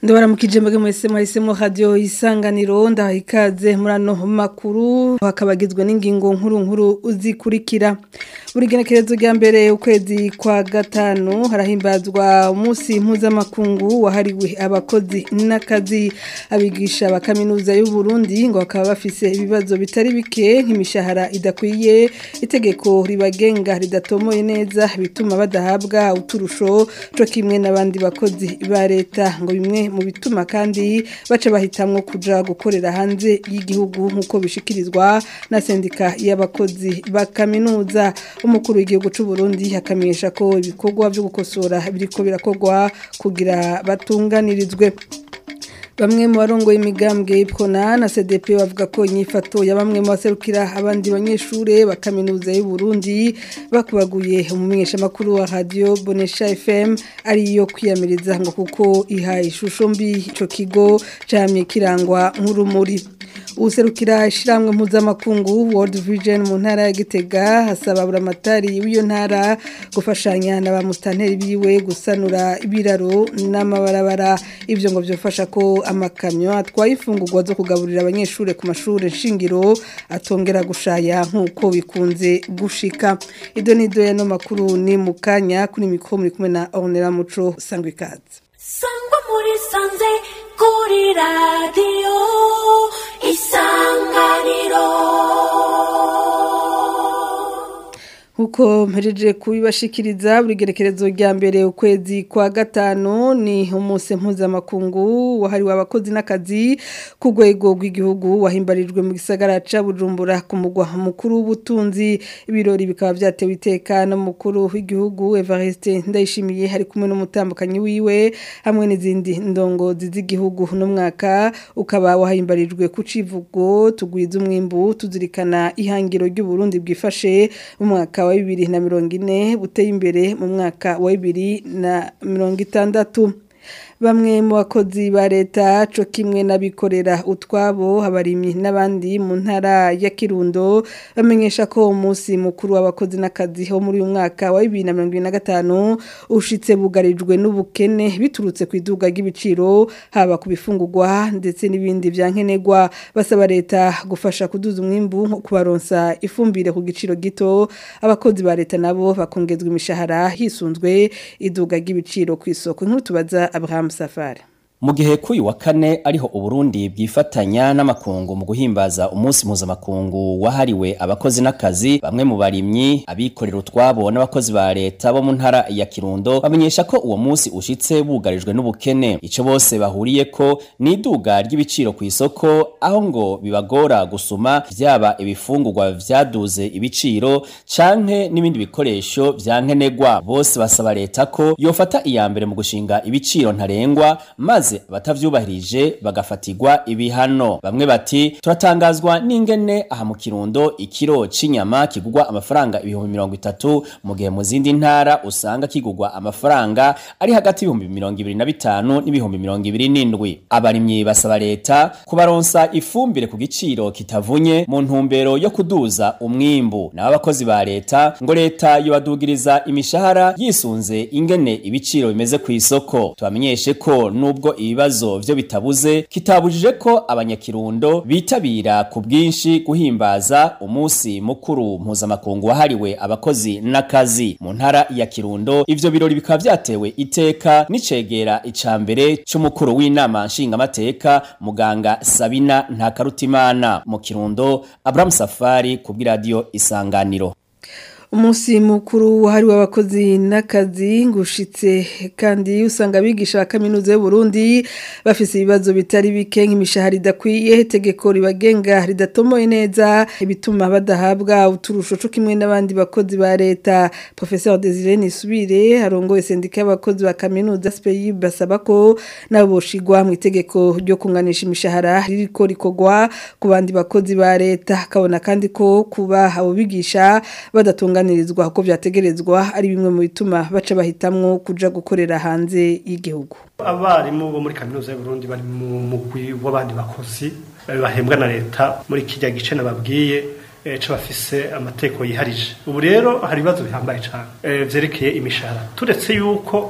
ndabaramukije mbege mwese mwahisemo radio isanganiro ndaha ikaze muri ano makuru hakabagizwe n'ingingo nkuru nkuru uzikurikira buri genekerezo rya mbere ukwezi kwa gatanu harahimbazwa umunsi mpuzamakungu wahariwe abakozi n'akazi abigisha ba kaminuza y'u Burundi ngo bakaba bafise ibibazo bitari bike nk'imishahara idakwiye itegeko ribagenga ridatomoye neza bituma badahabwa uturusho co kimwe n'abandi bakozi ba leta ngo bimwe mu bituma kandi baca bahitamwo kuja gukorera hanze y'igihugu nk'uko bishikirizwa na sendika y'abakozi ba kaminuza umukuru w'igihugu c'u Burundi akamenyesha ko ibikorwa vyo gukosora biriko birakorwa kugira batunganirizwe Bamwe mu barongoye imigambwe y'ipkona na CDP bavuga ko inyifato ya bamwe mu baserukira abandi banyeshure bakaminuza y'u Burundi bakubaguye umumenyesha makuru wa radio Bonesha FM ari yo kwiyamiriza ngo kuko iha ishusho mbi ico kigo camye kirangwa nk'urumuri userukira ishiramwe mpuzamakungu World Vision mu ntara ya Gitega hasaba buramatari w'iyo ntara gufashanya na ba mustanteri biwe gusanura ibiraro n'amabarabara ivyo ngo byofasha ko amakamyo atwaye ifungurwa zo kugaburira abanyeshure ku mashure shingiro atongera gushaya nk'uko bikunze gushika ido nido ya no makuru ni mukanya kuri mikro muri kumwe na Ornella Muco sangwe ikaze sangwa muri sanze kuri radio isanganiro Huko mpereje kubibashikiriza buri gerekerezo rya mbere ukwezi kwa gatanu ni umunsi mpuzamakungu wahariwe abakozi n'akazi ku rwego rw'igihugu wahimbarijwe mu gisagara ca Bujumbura ku mugwa mukuru w'ubutunzi ibirori bikaba vyatewe iteka n'umukuru w'igihugu Evariste Ndayishimiye hari kumwe n'umutambukanyi wiwe hamwe n'izindi ndongozi z'igihugu no mwaka ukaba wahimbarijwe ku civugo tugwiza umwimbu tuzirikana ihangiro ry'u Burundi bwifashe mu mwaka wa bibiri na mirongo ine buteye imbere mu mwaka wa bibiri na mirongo itandatu bamwe mu bakozi ba leta co kimwe n'abikorera utwabo abarimyi n'abandi mu ntara ya Kirundo bamenyesha ko umunsi mukuru w'abakozi n'akazi ho muri uyu mwaka wa 2025 ushitse bugarijwe n'ubukene biturutse ku iduga ry'ibiciro haba ku bifungurwa ndetse n'ibindi byankenerwa basaba leta gufasha kuduza umwimbu nko kubaronsa ifumbire ku giciro gito abakozi ba leta nabo bakongezwa imishahara hisunzwe iduga ry'ibiciro ku isoko nkuru tubaza Abraham Safari mu gihe kuri wa kane ariho uburundi bwifatanya n'amakungu mu guhimbaza umunsi mpuzamakungu wahariwe abakozi n'akazi bamwe mu barimyi abikorera utwabo n'abakozi ba leta bo mu ntara ya kirundo bamenyesha ko uwo munsi ushitse bugarijwe n'ubukene ico bose bahuriye ko ni iduga ry'ibiciro ku isoko aho ngo bibagora gusuma vyaba ibifungurwa vyaduze ibiciro canke n'ibindi bikoresho vyankenerwa bose basaba leta ko yofata iya mbere mu gushinga ibiciro ntarengwa maze maze abatavyubahirije bagafatirwa ibihano bamwe bati turatangazwa n'ingene aha mu kirundo ikiro c'inyama kigurwa amafaranga ibihumbi mirongo itatu mu gihe mu zindi ntara usanga kigurwa amafaranga ari hagati y'ibihumbi mirongo ibiri na bitanu n'ibihumbi mirongo ibiri n'indwi abarimyi basaba leta kubaronsa ifumbire ku giciro kitavunye mu ntumbero yo kuduza umwimbu naho abakozi ba leta ngo leta yobadugiriza imishahara yisunze ingene ibiciro bimeze ku isoko tubamenyeshe ko nubwo ibibazo vyo bitabuze kitabujije ko abanyakirundo bitabira ku bwinshi guhimbaza umunsi mukuru mpuzamakungu wahariwe abakozi n'akazi mu ntara ya kirundo ivyo birori bikaba vyatewe iteka n'icegera ica mbere c'umukuru w'inama nshingamateka muganga sabina ntakarutimana mu kirundo abrahamu safari ku bw'iradiyo isanganiro umunsi mukuru wahariwe abakozi n'akazi ngushitse kandi usanga abigisha ba kaminuza y'u Burundi bafise ibibazo bitari bike nk'imishahara idakwiye itegeko ribagenga ridatomoye neza ibituma badahabwa uturusho co kimwe n'abandi bakozi ba leta Professeur Desire Nisubire arongoye sendika y'abakozi ba kaminuza SPI basaba ko nabo boshigwa mu itegeko ryo kunganisha imishahara ririko rikogwa ku bandi bakozi ba leta kabona kandi ko kuba abo bigisha badatunga gutunganirizwa uko vyategerezwa ari bimwe mu bituma baca bahitamwo kuja gukorera hanze y'igihugu abarimu bo muri kaminuza y'u Burundi bari mu mugwi w'abandi bakozi bahembwa na leta muri kijya gice nababwiye co bafise amateko yiharije ubu rero hari ibibazo bihambaye cyane vyerekeye imishahara turetse yuko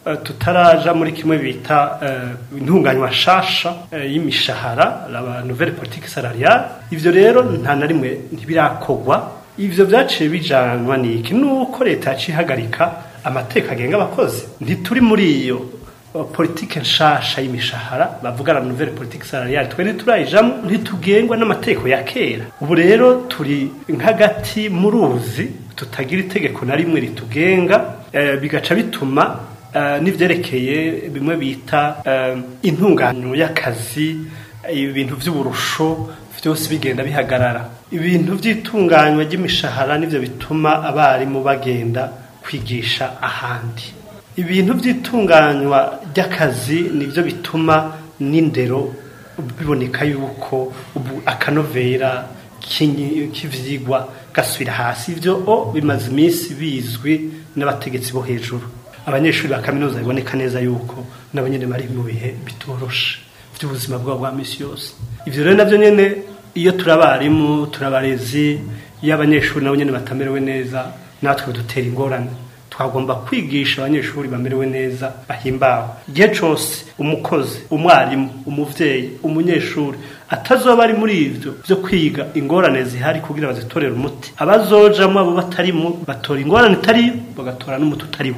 eh, tutaraja muri kimwe bita eh, intunganywa shasha eh, y'imishahara la nouvelle politique salariale ivyo rero nta na rimwe ntibirakogwa ivyo vyaciye bijanwa niki nuko leta yaciye ihagarika amateka agenga abakozi ntituri muri iyo uh, politike nshasha y'imishahara bavuga la nouvelle politique salariale twe ntiturayijamwo ntitugengwa n'amategeko ya kera ubu rero turi nk'agati mu ruzi tutagira itegeko na rimwe ritugenga eh, bigaca bituma eh, n'ivyerekeye bimwe bita eh, intunganyo y'akazi ibintu vy'uburusho vyose bigenda bihagarara ibintu vy'itunganywa ry'imishahara nivyo bituma abarimu bagenda kwigisha ahandi ibintu by'itunganywa ry'akazi nibyo bituma n'indero biboneka yuko ubu akanovera k'inyi- k'ivyigwa gasubira hasi ivyo o bimaze iminsi bizwi n'abategetsi bo hejuru abanyeshuri ba kaminuza biboneka neza yuko nabo nyene bari mu bihe bitoroshe by'ubuzima bwabo bwa misi yose ivyo rero navyo nyene iyo turi abarimu turi abarezi iyo abanyeshuri nabo nyene batamerewe neza natwe dutera ingorane twagomba kwigisha abanyeshuri bamerewe neza bahimbawe igihe cyose umukozi umwarimu umuvyeyi umunyeshuri atazoba ari muri ivyo vyo kwiga ingorane zihari kugira bazitorere umuti abazojamwo abo batarimo batora ingorane itariyo bagatora n'umuti utariwo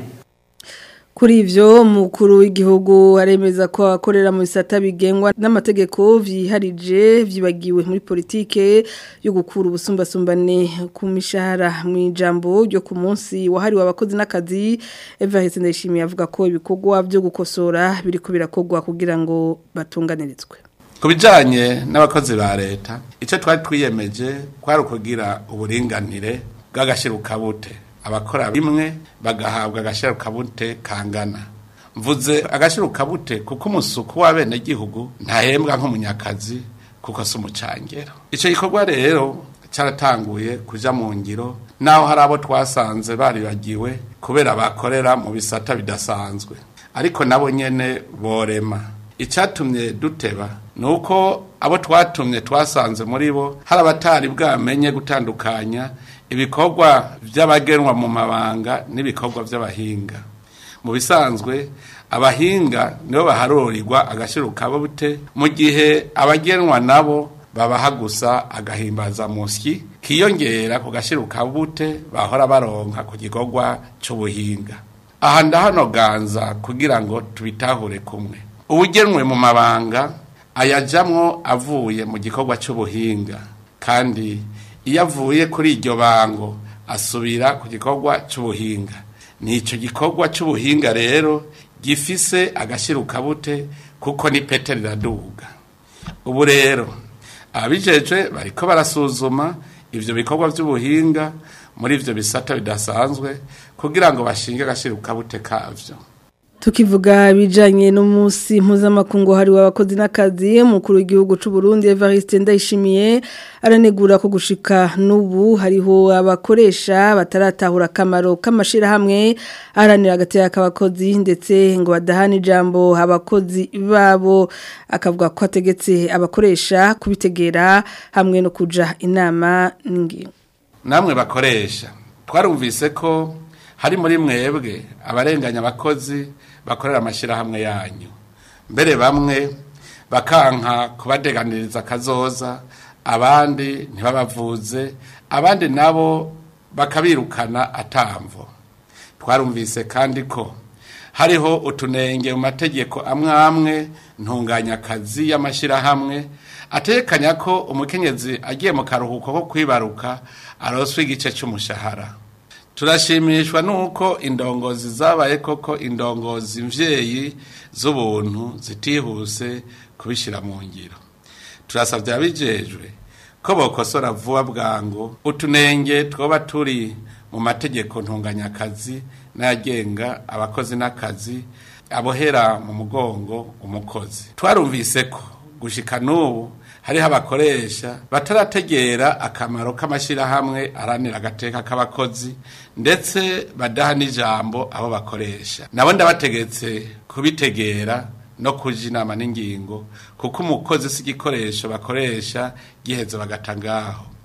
Kuri ivyo mukuru w'igihugu aremeza ko akorera mu bisata bigengwa n'amategeko vyiharije vyibagiwe muri politike yo gukura ubusumbasumbane ku mishahara mu ijambo ryo ku munsi wahariwe abakozi n'akazi Eva Hese ndayishimiye avuga ko ibikorwa byo gukosora biriko birakogwa kugira ngo batunganirizwe. ku bijyanye n'abakozi ba leta icyo twari twiyemeje kwari ukugira uburinganire bw'agashyirukabute abakora bimwe bagahabwa agashyirukabute kangana mvuze agashyirukabute kuko umusuku w'abenegihugu ntahembwa nk'umunyakazi kuko si umucangero icyo gikorwa rero cyaratanguye kuja mu ngiro naho hari abo twasanze baribagiwe kubera bakorera mu bisata bidasanzwe ariko nabo nyene borema icyatumye duteba ni uko abo twatumye twasanze muri bo hari abatari bwamenye gutandukanya ibikorwa by'abagenwa mu mabanga n'ibikorwa by'abahinga mu bisanzwe abahinga nibo baharurirwa agashyirukabute mu gihe abagenwa nabo babaha gusa agahimbaza musyi kiyongera ku gashyirukabute bahora baronka ku gikorwa cy'ubuhinga aha ndahanoganza kugira ngo tubitahure kumwe ubugenwe mu mabanga ayajamwo avuye mu gikorwa cy'ubuhinga kandi iyo avuye kuri iryo bango asubira ku gikorwa cy'ubuhinga ni icyo gikorwa cy'ubuhinga rero gifise agashyirukabute kuko ni pete riraduga ubu rero ababijejwe bariko barasuzuma ivyo bikorwa by'ubuhinga muri ivyo bisata bidasanzwe kugira ngo bashinge agashyirukabute kavyo Tukivuga bijanye n'umunsi mpuzamakungu hari w'abakozi n'akazi mukuru w'igihugu c'u Burundi Evariste Ndayishimiye aranegura ko gushika n'ubu hariho abakoresha bataratahura akamaro k'amashira hamwe aranira agatera k'abakozi ndetse ngo badahana ijambo abakozi babo akavuga ko ategetse abakoresha kubitegera hamwe no kuja inama n'ingingo namwe bakoresha twarumvise ko hari muri mwebwe abarenganya abakozi bakorera amashyirahamwe yanyu mbere bamwe bakanka kubadeganiriza akazoza abandi ntibabavuze abandi nabo bakabirukana atamvo twarumvise kandi ko hariho utunenge mu mategeko amwe amwe ntunganyakazi y'amashyirahamwe atekanya ko umukenyezi agiye mu karuhuko ko kwibaruka aroswa igice cy'umushahara turashimishwa nuko indongozi zabaye koko indongozi mvyeyi z'ubuntu zitihuse kubishyira mu ngiro turasabye abijejwe ko bokosora vuba bwangu utunenge twoba turi mu mategeko ntunganyakazi n'ayagenga abakozi n'akazi abohera mu mugongo umukozi twarumvise ko gushika n'ubu hariho abakoresha batarategera akamaro k'amashyirahamwe aranira agateka k'abakozi ndetse badaha n'ijambo abo bakoresha nabo ndabategetse kubitegera no kuja inama n'ingingo kuko umukozi si igikoresho bakoresha giheze bagata ngaho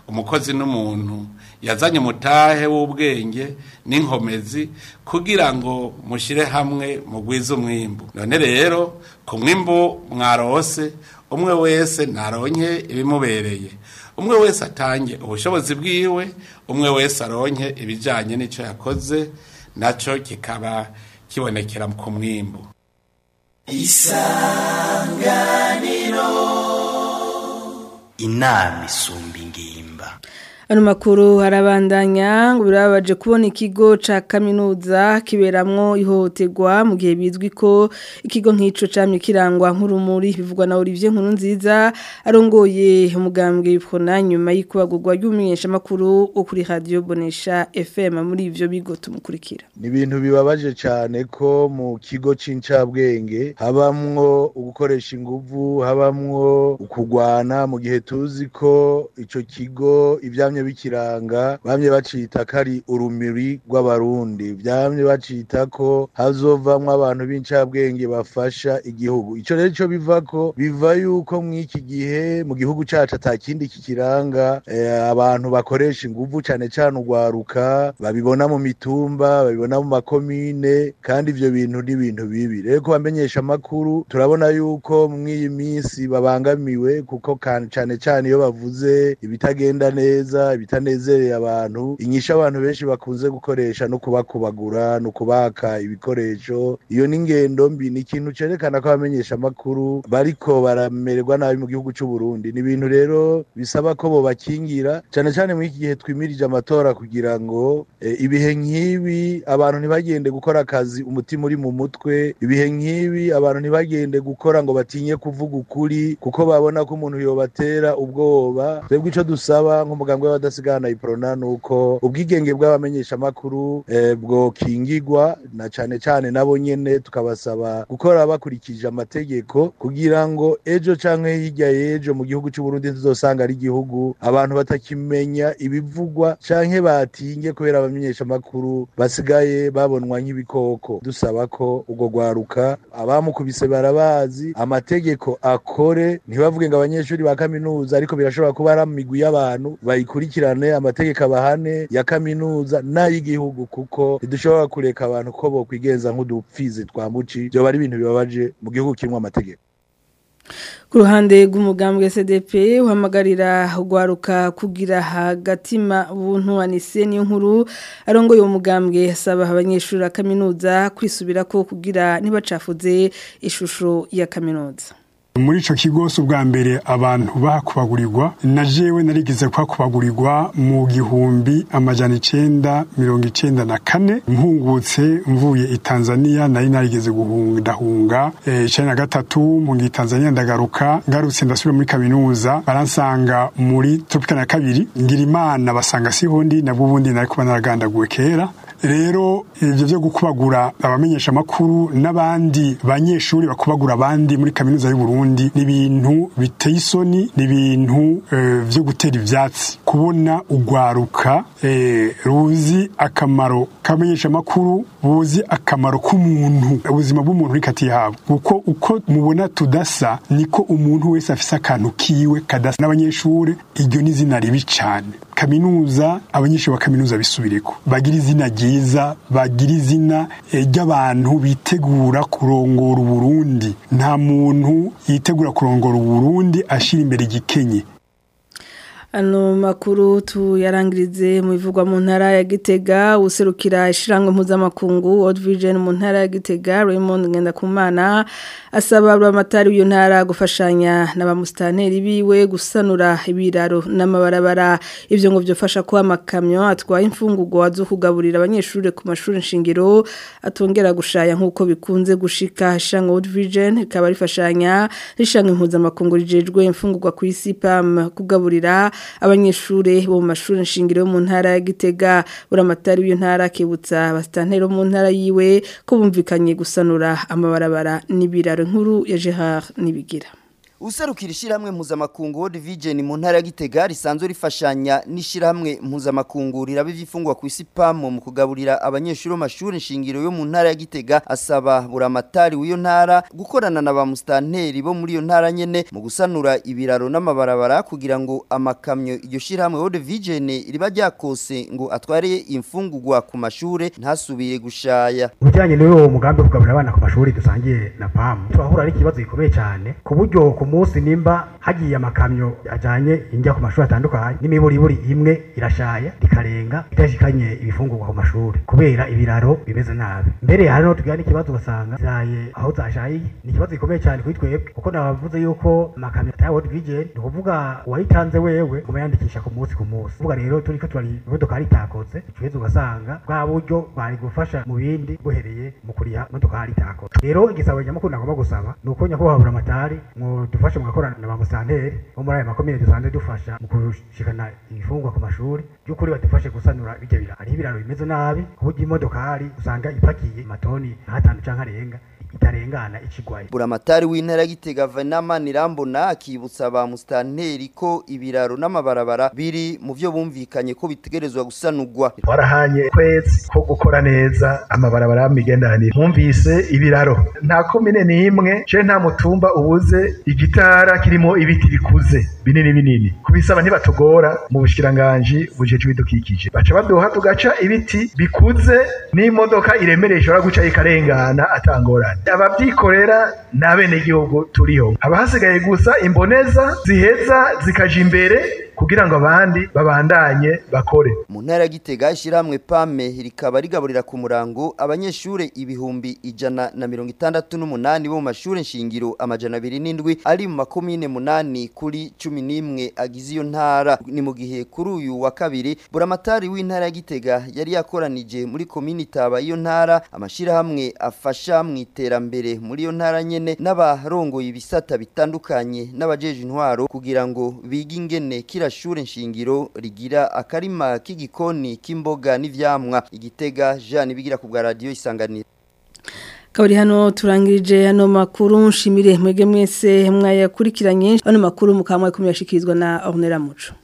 umukozi n'umuntu yazanye umutahe w'ubwenge n'inkomezi kugira ngo mushyire hamwe mugwize umwimbu none rero ku mwimbu mwarose umwe wese naronke ibimubereye umwe wese atange ubushobozi bwiwe umwe wese aronke ibijyanye n'icyo yakoze nacyo kikaba kibonekera ku mwimbu inama isumba ingimba Ano makuru harabandanya ngo birabaje kubona ikigo ca kaminuza kiberamwo ihohoterwa mu gihe bizwi ko ikigo nk'ico camye kirangwa nk'urumuri bivugwa na Olivier Nkuru nziza arongoye umugambwe bikona nyuma y'ikubagurwa ry'umumenyesha makuru wo kuri radio Bonesha FM muri ivyo bigo tumukurikira ni ibintu bibabaje cyane ko mu kigo c'incabwenge habamwo ugukoresha inguvu habamwo ukugwana mu gihe tuzi ko ico kigo ivyamye bikiranga bamye bacita ko ari urumuri rw'abarundi vyamye bacita ko hazovamwo abantu b'incabwenge bafasha igihugu ico rero ico bivako biva yuko mw'iki gihe mu gihugu cacu ata kindi kikiranga eh, abantu bakoresha inguvu cane cane urwaruka babibona mu mitumba babibona mu makomine kandi ivyo bintu ni ibintu bibi rero ko bamenyesha amakuru turabona yuko mw'iyi minsi babangamiwe kuko kan- cane cane iyo bavuze ibitagenda neza ibitanezereye abantu inyisha abantu benshi bakunze gukoresha no kubakubagura no kubaka ibikoresho iyo ni ingendo mbi ni ikintu cerekana ko abamenyesha amakuru bariko baramererwa nabi mu gihugu c'u Burundi ni ibintu rero bisaba ko bobakingira cane cane muri iki gihe twimirije amatora kugira ngo eh, ibihe nk'ibi abantu ntibagende gukora akazi umutima uri mu mutwe ibihe nk'ibi abantu ntibagende gukora ngo batinye kuvuga ukuri kuko babona ko umuntu yobatera ubwoba twebwe ico dusaba nk'umugambwe w'abadasigana iprona nuko ubwigenge bw'abamenyesha amakuru eh, bwokingirwa na cane cane nabo nyene tukabasaba gukora bakurikije amategeko kugira ngo ejo canke hirya y'ejo mu gihugu c'u Burundi tuzosanga ari igihugu abantu batakimenya ibivugwa canke batinye kubera abamenyesha amakuru basigaye babonwa nk'ibikoko dusaba ko ubwo gwaruka abamukubise barabazi amategeko akore ntibavuge ngo abanyeshuri ba kaminuza ariko birashobora kuba ari amigwi y'abantu bayikurikirane amategeko abahane ya kaminuza n'ay'igihugu kuko ntidushobora kureka abantu ko bokwigenza nk'udupfizi twambuci vyoba ari ibintu bibabaje mu gihugu kirimwo amategeko ku ruhande rw'umugambwe SDP uhamagarira ugwaruka kugira hagatima buntu anise niyo nkuru arongoye uwo mugambwe asaba abanyeshuri ba kaminuza kwisubira ko kugira ntibacafuze ishusho ya kaminuza muri ico kigo si ubwa mbere abantu bahakubagurirwa na jewe narigeze kuhakubagurirwa mu gihumbi amajana icenda mirongo icenda na kane mpungutse mvuye i tanzania nari narigeze guhungahunga eh, icenda na gatatu mpungiye i tanzania ndagaruka ngarutse ndasubira muri kaminuza baransanga muri tropika na kabiri ngira imana basanga siho ndi nabwo ubundi nari kuba naragandaguwe kera rero ivyo vyo gukubagura abamenyesha amakuru n'abandi banyeshuri bakubagura abandi muri kaminuza y'u Burundi ni ibintu biteye isoni ni ibintu eh, vyo gutera ivyatsi kubona ugwaruka eh, ruzi akamaro kamenyesha amakuru buzi akamaro k'umuntu ubuzima bw'umuntu uri kati yabo uko uko mubona tudasa niko umuntu wese afise akantu kiwe kadasa n'abanyeshuri iryo ni izina ribi cane kaminuza abanyeshuri ba kaminuza bisubireko bagira izina ryiza bagira izina eh, ry'abantu bitegura kurongora uburundi nta muntu yitegura kurongora uburundi ashira imbere igikenye Ano makuru tuyarangirize mu bivugwa mu ntara ya Gitega userukira ishirango mpuzamakungu World Vision mu ntara ya Gitega Raymond Ngendakumana asaba abamatari w'iyo ntara gufashanya n'abamustaneri biwe gusanura ibiraro n'amabarabara ivyo ngo byofasha ko amakamyo atwaye imfungurwa zo kugaburira abanyeshuri ku mashuri nshingiro atongera gushaya nkuko bikunze gushika ishirango World Vision ikaba rifashanya rishango mpuzamakungu rijejwe imfungurwa ku isi PAM kugaburira abanyeshure bo mu mashuri nshingiro yo mu ntara ya Gitega buramatari w'iyo ntara kibutsa abastantero mu ntara yiwe ko bumvikanye gusanura amabarabara n'ibiraro nkuru ya Gerard nibigira userukira ishyirahamwe mpuzamakungu World Vision mu ntara ya Gitega risanzwe rifashanya n'ishyirahamwe mpuzamakungu riraba ivyifungwa ku isi PAM mu kugaburira abanyeshuri mu mashuri nshingiro yo mu ntara ya Gitega asaba buramatari w'iyo ntara gukorana na ba mustanteri bo muri iyo ntara nyene mu gusanura ibiraro n'amabarabara kugira ngo amakamyo iryo shyirahamwe World Vision riba ryakose ngo atware imfungurwa ku mashure ntasubire gushaya Ujanye n'uwo mugambi wo kugaburira abana ku mashuri dusangiye na PAM turahura n'ikibazo gikomeye cyane ku buryo ku munsi nimba hagiye amakamyo ajanye injya ku mashuri atandukanye n'imiburiburi imwe irashaya rikarenga itashikanye ibifungurwa ku mashuri kubera ibiraro bimeze nabi mbere hari no tugira n'ikibazo ugasanga ziraye aho zashayiye ni ikibazo gikomeye cyane kuri twebwe kuko nabavuze yuko amakamyo ataya World Vision ni ukuvuga uwayitanze wewe uba yandikisha ku munsi ku munsi kuvuga rero turiko turari imodoka ritakoze ikibazo ugasanga bwa buryo bari gufasha mu bindi buhereye mu kuriha imodoka ritakoze rero igisabo nyamukuru nagomba gusaba ni uko nyakubahwa buramatari mu dufashe mu gakorana na ba musanteri bo muri aya makomine dusanzwe dufasha mu kushikana ibifungwa ku mashuri by'ukuri badufashe gusanura bijya biraro hariho ibiraro bimeze nabi ku buryo imodokari usanga ipakiye amatoni nk'atanu canke arenga itarengana ikigwaye buramatari w'intara ya Gitega Venama Nirambona akibutsa ba mustanteri ko ibiraro n'amabarabara biri mu byo bumvikanye ko bitegerezwa gusanurwa warahanye kwezi ko gukora neza amabarabara y'imigenderanire mwumvise ibiraro nta komine n'imwe je nta mutumba ubuze igitara kirimo ibiti bikuze binini binini kubisaba ntibatugora mu bushikiranganji bujeje ibidukikije baca baduha tugaca ibiti bikuze n'imodoka iremereye ishobora guca ikarengana atangorane abavyikorera n'abenegihugu turiho haba hasigaye gusa imboneza ziheza zikaja imbere kugira ngo abandi babandanye bakore mu ntara ya Gitega ishyirahamwe PAME rikaba rigaburira ku murango abanyeshure ibihumbi ijana na mirongo itandatu n'umunani bo mu mashure nshingiro amajana abiri n'indwi ari mu makomine munani kuri cumi n'imwe agize iyo ntara ni mu gihe kuri uyu wa kabiri buramatari w'intara ya Gitega yari yakoranije muri komini taba iyo ntara amashirahamwe afasha mu iterambere muri iyo ntara nyene n'abarongoye ibisata bitandukanye n'abajeje intwaro kugira ngo bige ingene kira shure nshingiro rigira akarima k'igikoni k'imboga n'ivyamwa igitega Jean bigira ku bwa radio isanganiro Kabari hano turangirije hano makuru nshimire mwege mwese mwayakurikiranye hano makuru mukamwe kumyashikirizwa na Ornella Muco